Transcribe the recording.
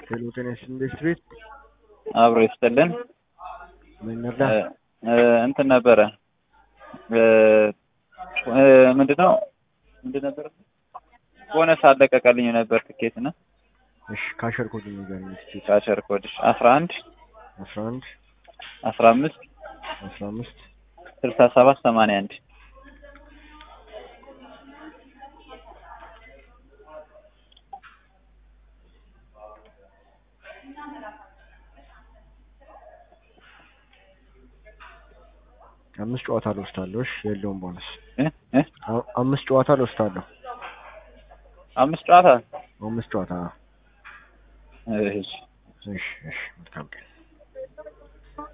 ሄሎ ጤና ይስጥልኝ ኢንዱስትሪት አብሮ ይስጥልን። ምን ነዳ? እ እንትን ነበረ እ ምንድነው ምንድን ነበር ቦነስ አለቀቀልኝ ነበር ትኬት እና እሺ ካሸር ኮድ ንገረኝ እስኪ። ካሸር ኮድሽ አስራ አንድ አስራ አንድ አስራ አምስት አስራ አምስት ስልሳ ሰባት ሰማንያ አንድ አምስት ጨዋታ ልወስዳለሁ። እሺ የለውም ቦነስ። እ እ አ- አምስት ጨዋታ ልወስዳለሁ። አምስት ጨዋታ አምስት ጨዋታ እሺ እሺ እሺ መልካም ቀን